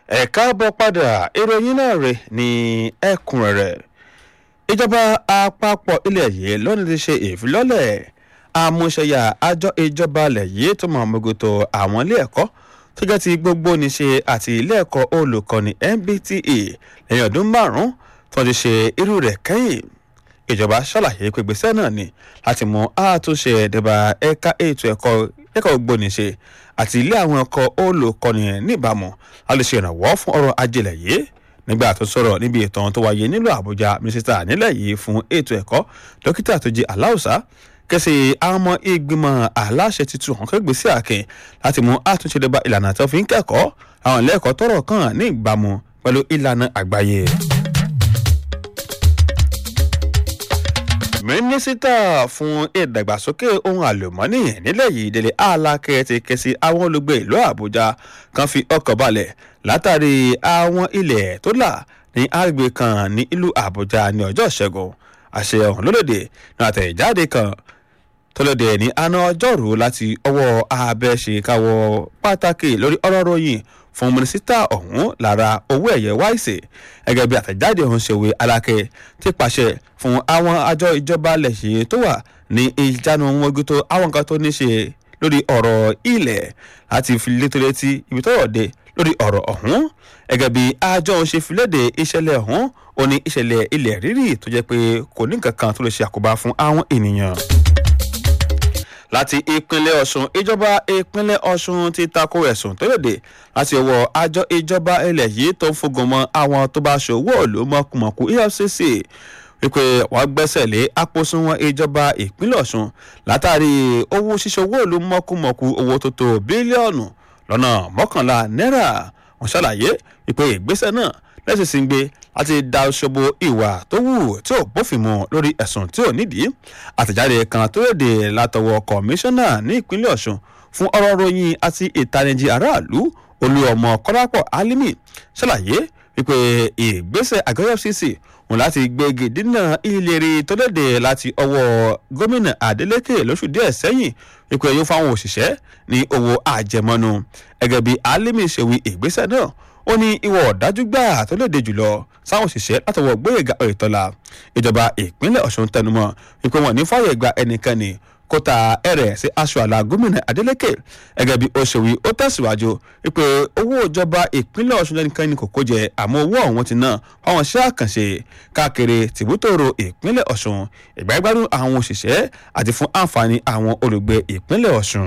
ẹ káàbọ̀ padà ìròyìn náà rè ní ẹ̀kúnrẹ́rẹ́ ìjọba àpapọ̀ ilẹ̀ yìí lónìí ti ṣe ìfilọ́lẹ̀ àmúṣẹyà àjọ ìjọba ilẹ̀ yìí tó mọ̀ mọ́gòtò àwọn ilé ẹ̀kọ́ tó jẹ́ ti gbogbo níṣe àti ilé ẹ̀kọ́ olùkọ́ni MBTE lẹ́yìn ọdún márùn-ún tó ti ṣe irú rẹ̀ kẹ́yìn ìjọba ṣàlàyé pé gbèsè náà ni láti mú àtúnṣe ẹ̀dẹ̀bà ẹ̀ka ètò ẹ̀kọ́ ẹ̀kọ́ gbóníṣe àti ilé àwọn ẹ̀kọ́ olùkọ́ni níbàámu láti ṣe ìrànwọ́ fún ọrọ̀ ajé yìí nígbà tó sọ̀rọ̀ níbi ìtàn tó wáyé nílùú àbújá mínísítà nílẹ̀ yìí fún ètò ẹ̀kọ́ dókítà tó jẹ́ aláùsá kẹsì àwọn ọmọ ìgbìmọ̀ aláṣẹ tuntun hàn kẹgbẹ́ sí àkìn láti mú àtúnṣe débà ìlànà tó fi ń kẹ́kọ̀ọ́ àwọn ilé ẹ̀kọ́ tọrọ kàn ní ìbámu pẹ̀lú ìlànà àgbáyé. mínísítà fún ìdàgbàsókè ohun àlùmọ́nì nílẹ̀ yìí délé alákẹ́ ti ké sí àwọn olùgbé ìlú àbújá kan fi ọkọ̀ balẹ̀ látàrí àwọn ilẹ̀ tó là ní àgbègbè kan ní ìlú àbújá ní ọjọ́ ìṣẹ́gun àṣẹ ọ̀hún lólòdì ní àtẹ̀jáde kan tọ́lọ́dẹ ní àná ọjọ́rùú láti ọwọ́ abẹ́ṣekáwọ́ pàtàkì lórí ọ̀rọ̀ ròyìn fún mínísítà ọ̀hún lára owó ẹ̀yẹ wáìsì gẹ́gẹ́ bí àtẹ̀jáde ọ̀hún ṣèwé alákẹ́ ti pàṣẹ fún àwọn àjọ ìjọba lẹ̀ṣẹ̀ tó wà ní ìjánu mọ́gútó àwọn nǹkan tó ní ṣe lórí ọ̀rọ̀ ilẹ̀ láti fi létò létí ibi tọ́rọ̀ dé lórí ọ̀rọ̀ ọ̀hún gẹ́gẹ́ bí àjọ ọ̀hún ṣe fi léde ìṣẹ̀lẹ̀ ọ̀hún ó ní ìṣẹ̀lẹ̀ ilẹ̀ rírì tó jẹ́ pé kò ní nǹkan kan tó lè ṣe àkóbá fún àwọn ènìyàn láti ìpínlẹ̀ ọ̀ṣun ìjọba ìpínlẹ̀ ọ̀ṣun ti tako ẹ̀sùn tó lòdì láti ọwọ́ àjọ ìjọba ilẹ̀ yìí tó ń fogun mọ́ àwọn tó bá ṣòwò òòlù mọ̀kùmọ̀kù efcc wípé wọ́n gbẹ́sẹ̀ lé àpòsùnwọ̀n ìjọba ìpínlẹ̀ ọ̀ṣun látàrí owó ṣíṣòwò òòlù mọ̀kùmọ̀kù owó tó tó bílíọ̀nù lọ́nà mọ́kànlá náírà wọ́n ṣàlàyé wípé ìgbésẹ̀ náà lẹ́sìn sí ń gbé láti da ṣobo ìwà tó wù tí ò bófin mu lórí ẹ̀sùn tí ò nídìí àtẹ̀jáde kan tó léde látọwọ́ kọmíṣánná ní ìpínlẹ̀ ọ̀ṣun fún ọ̀rọ̀ ròyìn àti ìtanijí aráàlú olúọmọ kọ́lápọ̀ alimi ṣàlàyé wípé ìgbésẹ̀ àgọ́ fcc wọn láti gbégi dínà ìlérí tó léde láti ọwọ́ gómìnà adeleke lóṣù díẹ̀ sẹ́yìn wípé yóò fáwọn òṣìṣẹ́ ní owó àjẹmọ́nu gẹ́gẹ́ bí alimi ṣe wí ìgbésẹ̀ náà ó ní ìwọ ọ̀dájú gbà tó léde jùlọ sáwọn òṣìṣẹ́ látọwọ́ gbóyèga oyètọ́lá ìjọba ìpínlẹ̀ ọ̀ṣun tẹnumọ́ wípé wọn ní fàyè gba ẹnikẹ́ni kó ta ẹrẹ̀ sí aṣọ àlà gómìnà adeleke gẹ́gẹ́ bí ó ṣe wí ó tẹ̀síwájú wípé owó ìjọba ìpínlẹ̀ ọ̀ṣun lẹ́nikẹ́ni kò kó jẹ àmọ́ owó ọ̀hún ti ná fáwọn iṣẹ́ àkànṣe káàkiri tìbútòrò ìpínlẹ̀ ọ̀ṣun ìgbàgbádùn àwọn òṣìṣẹ́ àti fún àǹfààní àwọn olùgbé ìpínlẹ̀ ọ̀ṣun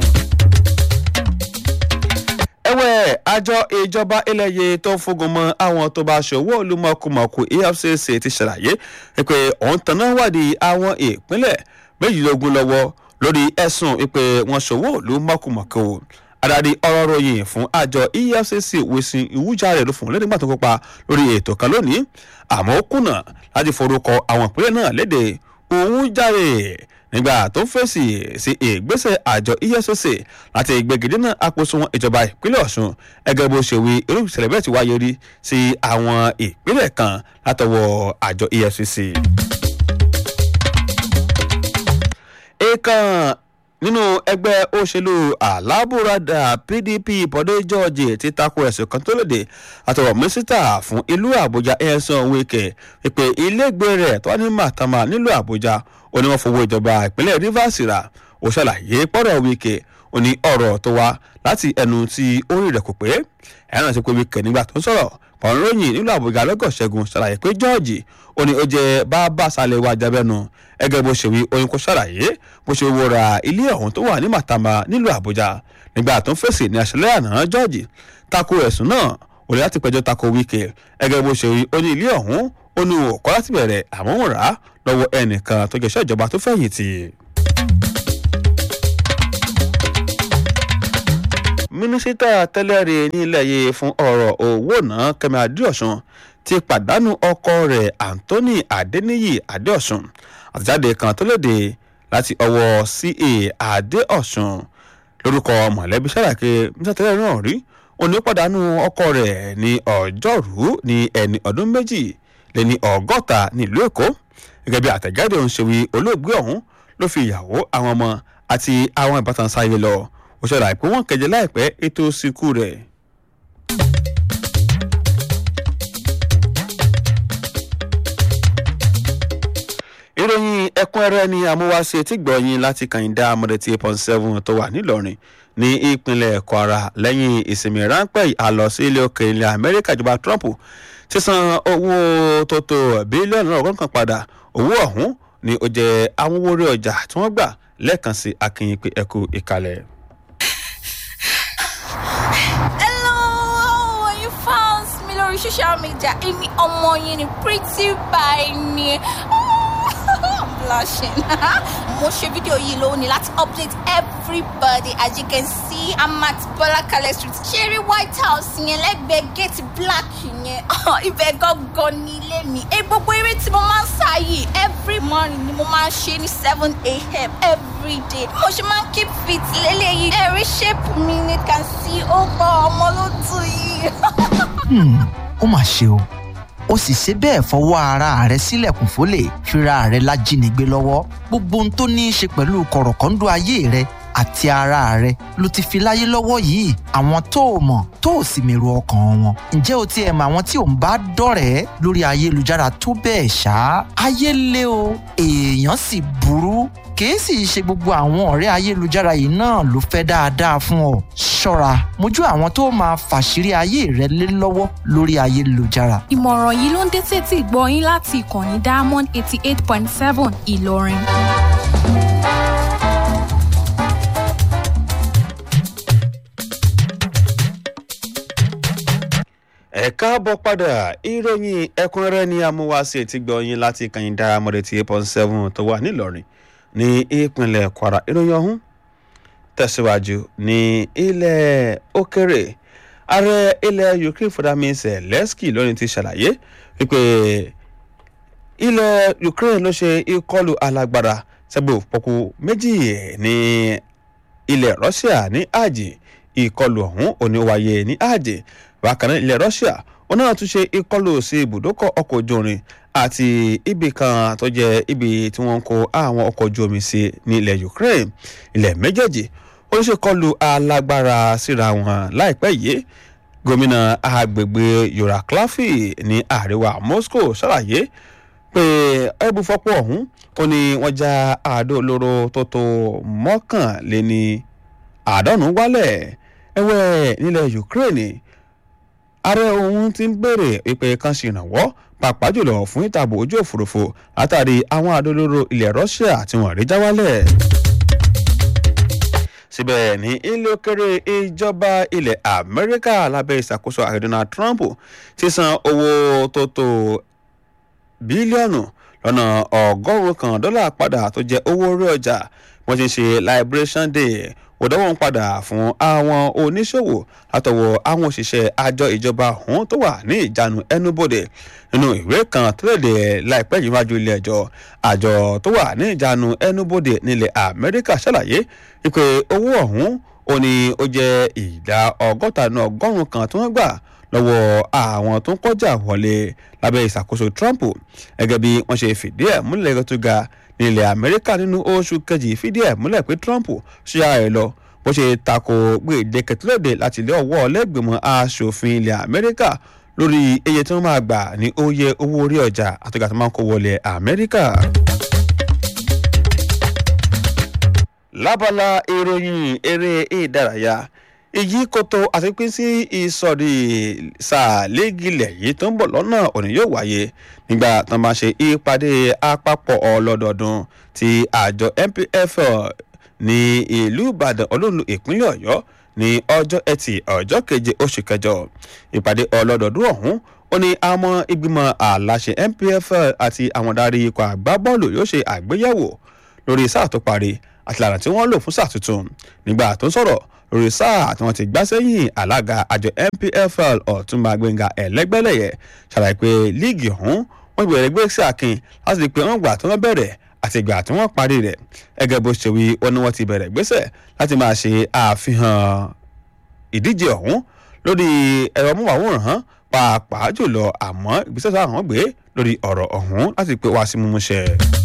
ẹ̀wẹ̀ àjọ ìjọba eléyè tó ń fogun mọ́ àwọn tó bá ṣòwò olúmọkùmọ̀kù efcc ti ṣàlàyé pé òun tanná wádìí àwọn ìpínlẹ̀ méjìlélógún lọ́wọ́ lórí ẹ̀sùn pé wọ́n ṣòwò olúmọkùmọ̀kù adarí ọ̀rọ̀ ròyìn fún àjọ efcc wíṣìn ìwújáre ló fún un lẹ́nìgbà tó kópa lórí ètò kan lónìí àmọ́ ó kùnà láti forúkọ àwọn ìpínlẹ̀ náà léde òun járe nígbà tó ń fèsì sí ìgbésẹ̀ àjọ efcc láti gbẹgẹdínà àpòsùnwọn ìjọba ìpínlẹ̀ ọ̀ṣun ẹgẹ́ bó ṣe wí irú ìṣẹ̀lẹ̀ bẹ́ẹ̀ ti wáyé rí sí àwọn ìpínlẹ̀ kan látọwọ́ àjọ efcc. èèkàn nínú ẹgbẹ́ òṣèlú alábùradà pdp bọ́dé george ti tako ẹ̀sùn kan tó lòdì àtọwọ́ mínísítà fún ìlú àbújá ẹ̀sán wíkẹ̀ ìpè ilégbé rẹ̀ tó wà ní màtàmá nílùú àbújá ó ní wọ́n fowó ìjọba ìpínlẹ̀ rivers rà ó ṣàlàyé pọ́rọ̀ wíkẹ̀ ó ní ọ̀rọ̀ tó wá láti ẹnu tí orí rẹ̀ kò pé ẹ̀rọ ti pé wíkẹ̀ nígbà tó ń sọ̀rọ̀ pọ̀nrọ́yìn nílùú àbújá lọ́gọ̀ṣẹ́gun ṣàlàyé pé george ó ní ó jẹ́ bàbá sálẹ̀ wa jábẹ́nu ẹgẹ́ bó ṣe wí oyin kò ṣàlàyé bó ṣe wo ra ilé ọ̀hún tó wà ní màtàmá nílùú àbújá nígbà tó ń fèsì ní àṣẹlẹ̀ àná george tako ẹ̀sùn náà ó lè láti pẹjọ́ tako wíkẹ̀ ẹgẹ́ bó ṣe wí ó ní ilé ọ̀hún ó ní òkọ́ láti bẹ̀rẹ̀ àmọ́ ń rà á lọ́wọ́ ẹnìkan tó jẹ́ṣẹ́ ìjọba tó fẹ̀yìntì. mínísítà tẹ́lẹ̀rí nílẹ̀ yìí fún ọ̀rọ̀ owó náà kẹ́mi adéọ̀sùn ti pàdánù ọkọ rẹ̀ anthony adeniyi adéọ̀sùn àtẹ̀jáde kan tó léde láti ọwọ́ ca adéọ̀sùn lórúkọ mọ̀lẹ́bí sàràkè mínísítà tẹ́lẹ̀ náà rí òní pàdánù ọkọ rẹ̀ ní ọjọ́rú ní ẹni ọdún méjì lé ní ọgọ́ta nílùú èkó gẹ́gẹ́ bí àtẹ̀jáde ọ̀hún ṣe wí olóògbé ọ̀hún ló fi ìyàwó àwọn ọmọ àti àwọn ìbátan sáyé lọ ó ṣẹlẹ̀ àìpé wọn kẹjẹ láìpẹ́ ètò ìsìnkú rẹ̀. ìròyìn ẹ̀kúnrẹ́rẹ́ ni amúwáṣe tí gbọ̀yìn láti kàyíndá amọ̀dẹ̀tì eight point seven tó wà nílọrin ní ìpínlẹ̀ kwara lẹ́yìn ìsinmi ráńpẹ́ àlọ́ sí ilé òkè ilẹ̀ amẹ́ríkà ìjọba trump ti san owó tó tó bílíọ̀nù náà ọgọ́rùn kan padà owó ọ̀hún ni ó jẹ́ àwọn owó orí ọjà tí wọ́n gbà lẹ́ẹ̀kan sí akínyìn pé ẹkú ìkàlẹ̀. Hello, you found me lórí social media. Èmi ọmọ yín ni pretty by ni. I'm blushing. Mo ṣe fídíò yìí lónìí láti update everybody as you can see I'm at Bọ́lákalẹ̀ street. Ṣeré White House yẹn lẹ́gbẹ̀ẹ́ gate black yẹn. Ibẹ̀ gangan ní ilé mi. Ẹ gbogbo eré tí mo máa ń sá yìí every morning ni mo máa ń ṣe ní seven a.m. every day. Mo ṣe máa ń keep fit lélẹ́yìí. Ẹ̀rí shape mi ni can see ó gbọ́ ọmọ ló tù yìí. Hmm, ó mà ṣe o ó sì ṣe bẹ́ẹ̀ fọwọ́ ara rẹ̀ sílẹ̀kùn fólè fira rẹ̀ lájínigbé lọ́wọ́ gbogbo ohun tó ní í ṣe pẹ̀lú kọ̀rọ̀kọ́ńdọ́ ayé rẹ̀ àti ara rẹ̀ ló ti fi láyé lọ́wọ́ yìí àwọn tó o mọ̀ tó o sì mèrò ọkàn wọn ǹjẹ́ o tiẹ̀ mọ àwọn tí ò ń bá dọ̀rẹ́ lórí ayélujára tó bẹ́ẹ̀ ṣá ayé lé o èèyàn sì burú kìí sì ṣe gbogbo àwọn ọ̀rẹ́ ayélujára yìí náà ló fẹ́ dáadáa fún ọ ṣọ́ra mójú àwọn tó máa fàṣírí ayé rẹ lé lọ́wọ́ lórí ayélujára ìmọ̀ràn yìí ló ń dé sétí ìgbọ́ yín láti ìkànnì diamond eighty eight point seven ìlọrin. ẹ káàbọ̀ padà ìròyìn ẹ̀kúnrẹ́rẹ́ ni amúwáṣe ti gbọ̀yìn láti kàyíndá amọ̀dẹ̀tì eight point seven tó wà nílọrin ní ìpínlẹ̀ kwara ìròyìn ọ̀hún tẹ̀síwájú ní ilẹ̀ òkèrè ààrẹ ilẹ̀ ukraine fúdàmí zelensky lónìí ti ṣàlàyé wípé ilẹ̀ ukraine ló ṣe ìkọlù alágbára sẹ́gbẹ̀ òpópó méjì ní ilẹ̀ russia ní àjì ìkọlù ọ̀hún òní wáyé ní àjì bákan náà ilẹ̀ russia wọn náà tún ṣe ìkọlù sí ibùdókọ̀ ọkọ̀ ojú irin àti ibì kan tó jẹ́ ibi tí wọ́n ń kó àwọn ọkọ̀ ojú omi sí ní ilẹ̀ ukraine ilẹ̀ méjèèjì ó ṣe kọlù alágbára síra wọn láìpẹ́ yìí gómìnà agbègbè yoraklafi ní àríwá moscow ṣàlàyé pé ẹbùfọ́pọ̀ ọ̀hún ó ní wọ́n já àádó olóró tó tó mọ́kànléní àádọ́rùn-ún wálẹ̀ ẹ̀wẹ̀ nílẹ̀ ukraine ààrẹ òun ti ń béèrè ìpè kan ṣèrànwọ́ pàápàá jùlọ fún ìtààbò ojú òfurufú látàrí àwọn àdólóró ilẹ̀ russia tí wọ́n rí já wálẹ̀. síbẹ̀ ní ilé òkèrè ìjọba ilẹ̀ amẹ́ríkà lábẹ́ ìṣàkóso ààrẹ donald trump ti san owó tó tó bílíọ̀nù lọ́nà ọgọ́rùn-ún kan dọ́là padà tó jẹ́ owó orí ọjà wọ́n ti ń ṣe liberation day òdọ́wọ́n padà fún àwọn oníṣòwò látọwọ́ àwọn òṣìṣẹ́ àjọ ìjọba ọ̀hún tó wà ní ìjánu ẹnubodè nínú ìwé kan tó léde láìpẹ́ yìí wájú ilé ẹjọ́ àjọ tó wà ní ìjánu ẹnubodè nílẹ̀ amẹ́ríkà ṣàlàyé wípé owó ọ̀hún ó ní ó jẹ́ ìdá ọgọ́ta nínú ọgọ́rùn-ún kan tí wọ́n gbà lọ́wọ́ àwọn tó ń kọjá wọlé lábẹ́ ìṣàkóso trump gẹ́gẹ́ bí wọ́n ṣe fìdí ẹ̀ múlẹ̀ tó ga ní ilẹ̀ amẹ́ríkà nínú oṣù kejì fìdí ẹ̀ múlẹ̀ pé trump ṣe ààrẹ lọ bó ṣe tako gbèdéke tó lòdì láti ilé ọwọ́ ọlẹ́gbẹ̀mọ aṣòfin ilẹ̀ amẹ́ríkà lórí iye tí wọ́n máa gbà ní oye owó orí ọjà àtọ́jà tó máa ń kó wọlé amẹ́ríkà. lábala ìròyìn eré ìdárayá èyí kòtò àti pín sí ìsọ̀rí sàlẹ́gìlẹ̀ yìí tó ń bọ̀ lọ́nà òní yóò wáyé nígbà tó máa ṣe ìpàdé àpapọ̀ ọlọ́dọọdún ti àjọ npfl ní ìlú ìbàdàn olóòlù ìpínlẹ̀ ọ̀yọ́ ní ọjọ́ ẹtì ọjọ́ keje oṣù kẹjọ ìpàdé ọlọ́dọọdún ọ̀hún ó ní àwọn ìgbìmọ̀ aláṣẹ npfl àti àwọn darí ikọ̀ àgbábọ́ọ̀lù yóò ṣe àgbéyẹ̀wò lórí sáà tó parí àti ìlànà tí wọ́n lò fún sáà tuntun nígbà tó ń sọ̀rọ̀ lórí sáà tí wọ́n ti gbá sẹ́yìn alága àjọ npfl ọ̀túnba gbẹ̀ngà ẹ̀lẹ́gbẹ́lẹ́yẹ ṣàlàyé pé líìgì ọ̀hún wọ́n gbẹ̀rẹ̀ gbé sí àkin láti rí i pé wọ́n gbà tí wọ́n bẹ̀rẹ̀ àti ìgbà tí wọ́n parí rẹ̀ gẹ́gẹ́ bó ṣe wí wọn ni wọ́n ti bẹ̀rẹ̀ gbésẹ̀ láti máa ṣe àfihàn ìdíje ọ̀hún lórí ẹ̀rọ mọ́wàwòrán pàápàá jùlọ àmọ́ ìgbésẹ̀ tó àwọn gbé lórí ọ̀rọ̀ ọ̀hún láti pé wá sí mímúṣẹ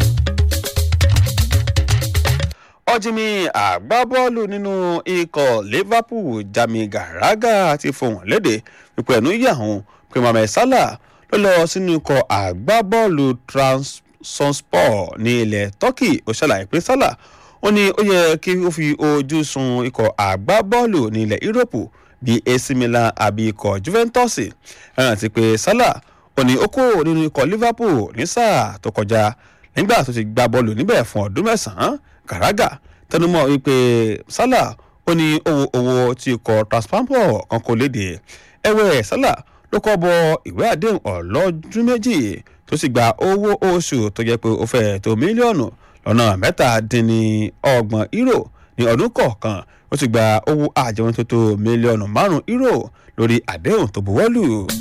ọjìmí àgbábọ́ọ̀lù nínú ikọ̀ liverpool jami garaga ti fohùn léde wípé ẹnu yà hàn pé mohammed salah ló lọ sínú ikọ̀ àgbábọ́ọ̀lù sunspor ní ilẹ̀ turkey ó ṣàlàyé pé sálà ó ní ó yẹ kí ó fi ojú sun ikọ̀ àgbábọ́ọ̀lù ní ilẹ̀ yúróòpù bíi ac milan àbí ikọ̀ juventus ẹ̀ràn ti pé sálà ó ní ó kó nínú ikọ̀ liverpool ní sáà tó kọjá nígbà tó ti gba bọ́ọ̀lù níbẹ̀ fún ọdún mẹ́sàn-án gàràgà tẹnumọ́ wípé sálà ó ní owó owó tí ikọ̀ transpampo kan kò léde ẹ̀wẹ̀ sálà ló kọ́ bọ ìwé àdéhùn ọlọ́dún méjì tó sì gba owó oṣù tó jẹ́ pé ó fẹ́ tó mílíọ̀nù lọ́nà mẹ́tàdínní ọgbọ̀n euro ní ọdún kọ̀ọ̀kan ó sì gba owó àjẹmọ́ tó tó mílíọ̀nù márùn-ún euro lórí àdéhùn tó buwọ́lù.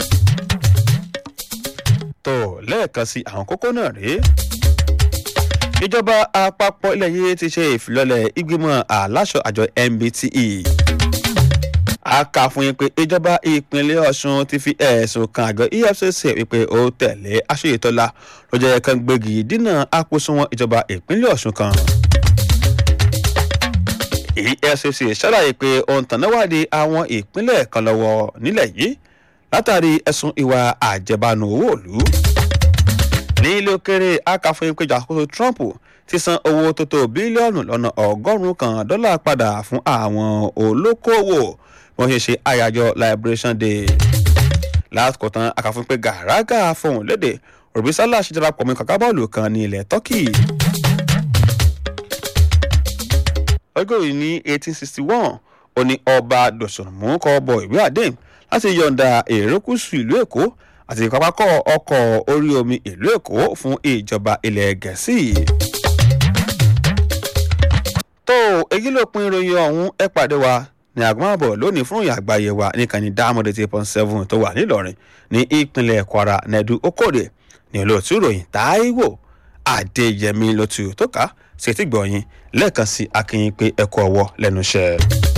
tó lẹ́ẹ̀kan sí àwọn kókó náà rèé ìjọba àpapọ̀ ilẹ̀ yìí ti ṣe ìfilọ́lẹ̀ ìgbìmọ̀ aláṣọ àjọ mbte a kà fún yín pé ìjọba ìpínlẹ̀ ọ̀ṣun ti fi ẹ̀sùn kan àjọ efcc wípé ó tẹ̀lé aṣèyítọ́lá ló jẹ́ kan gbégi dínà àkóṣùwọ̀n ìjọba ìpínlẹ̀ ọ̀ṣun kan. efcc ṣàlàyé pé ohun tànáwádìí àwọn ìpínlẹ̀ kan lọ́wọ́ nílẹ̀ yìí látàrí ẹ̀sùn ìwà àjẹbánu owó òlu. ní ilé òkèrè a kà fún yín pé ìjàkóso trump ti san owó tó tó bílíọ̀nù lọ́nà ọgọ́rùn-ún kan dọ́là padà fún àwọn olókoòwò wọ́n ṣe ṣe àyájọ́ liberation day lásìkò tán àkàfún pé gàràgà fọhùn léde rọ̀bísálà ṣe darapọ̀ mọ́ kàkà bọ́ọ̀lù kan ní ilẹ̀ turkey. ọjọ́ yìí ní eighteen sixty one ó ní ọba dòsùnmù kọ́ bọ ìwé àdéhùn láti yọ̀ǹda èrèkúsù ìlú èkó àti pápákọ̀ ọkọ̀ orí omi ìlú èkó fún ìjọba ilẹ̀ gẹ̀ẹ́sì. tó èyí ló pin ìròyìn ọ̀hún ẹ pàdé wa ní àgbọ̀nàbọ̀ lónìí fún ìyá àgbáyé wa níkànnì dáàmọ́dé eight point seven tó wà nílọrin ní ìpínlẹ̀ kwara nẹ́dú okòdè ní olóòtú ìròyìn táíwò adéyẹmí lótú tó ká sí etí gbọ̀nyìn lẹ́ẹ̀kan sí akínyìn pé ẹ̀kọ́ ọwọ́ lẹ́nu iṣẹ́.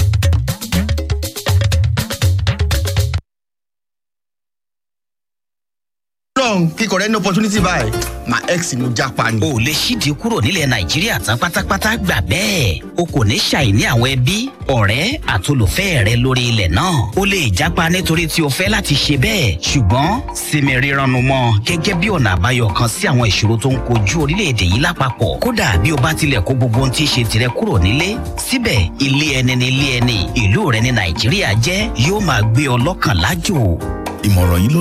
long kíkọ rẹ ní opportunity báyìí my ex ni mo japa ni. o lè ṣíde kúrò nílẹ̀ nàìjíríà tán pátápátá gbà bẹ́ẹ̀ o kò ní ṣàìní àwọn ẹbí ọ̀rẹ́ àtolùfẹ́ rẹ lórí ilẹ̀ náà o lè jápa nítorí tí o fẹ́ láti ṣe bẹ́ẹ̀ ṣùgbọ́n sinmi rírannu mọ́ gẹ́gẹ́ bí ọ̀nà àbáyọ kan sí àwọn ìṣòro tó ń kojú orílẹ̀-èdè yìí lápapọ̀ kódà bí o bá tilẹ̀ kó gbogbo ohun tí í ṣe tirẹ̀ kúrò nílé síbẹ̀ ilé ẹni ní ilé ẹni ìlú rẹ ní nàìjíríà jẹ́ yóò máa gbé ọ lọ́kàn lájò. ìmọ̀ràn yìí ló